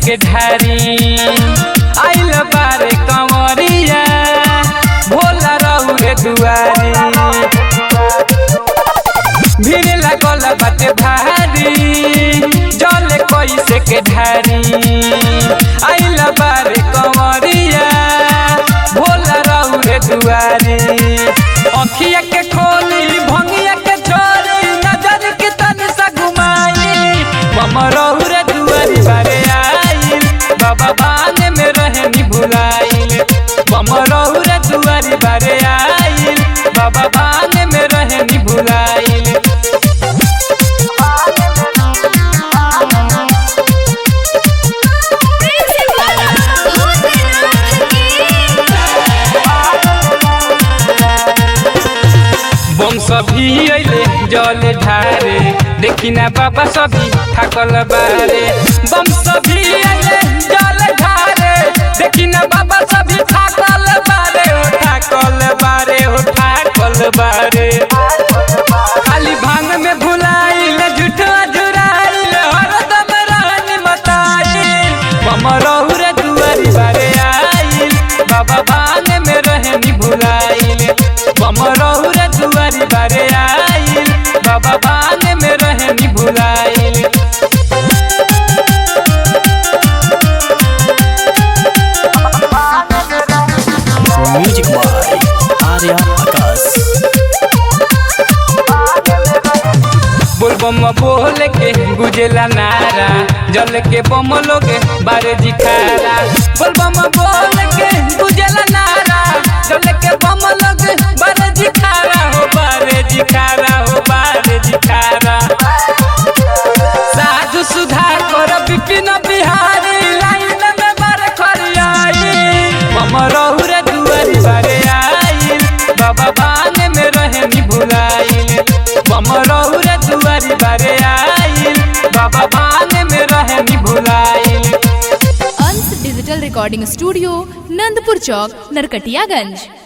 के ढारी आइल बारे कंवरिया भोला रहू रे दुआरी भीड़ लागल बाटे भारी जल कैसे के ढारी आइल बारे कंवरिया भोला रहू रे दुआरी अखिया के खोली भंगिया के छोरी नजर के तन सा घुमाई मम रहू रे दुआरी बारे आइल बाबा बाने में रहनी भुलाइल मम रहू रे दुआरी बारे आइल बाबा बाने में रहनी भुलाइल बम सभी अइले जल ढारे देखी ना बाबा सभी थाकल बारे बम सभी अइले जल ढारे देखी ना बाबा सभी थाकल बारे हो थाकल बारे हो थाकल बारे खाली भांग में भुलाइल झूठा झुराइल हरदम रहनी मताइल बम रहू रे दुआरी बारे आइल बाबा बाने में रहनी भुलाइल बम रहू रे दुआरी बारे आइल बाबा बाने में रहनी भुलाइल म्यूजिक बाय आर्या आकाश बोल बम बोल के गुजेला नारा जल के बम लोगे बारे जिखारा बोल बम बोल के गुजेला नारा जल के बम लोगे बारे जिखारा हो बारे जिखारा हो बारे जिखारा साधु सुधार कर विपिन बिहारी लाइन में बारे खरियाई मम रहू रे दुआरी बारे आइल बाबा बाने में रहनी भुलाइल मम रहू रे दुआरी बारे आइल बाबा बाने में रहनी भुलाइल Ansh digital recording studio Nandpur चौक नरकटियागंज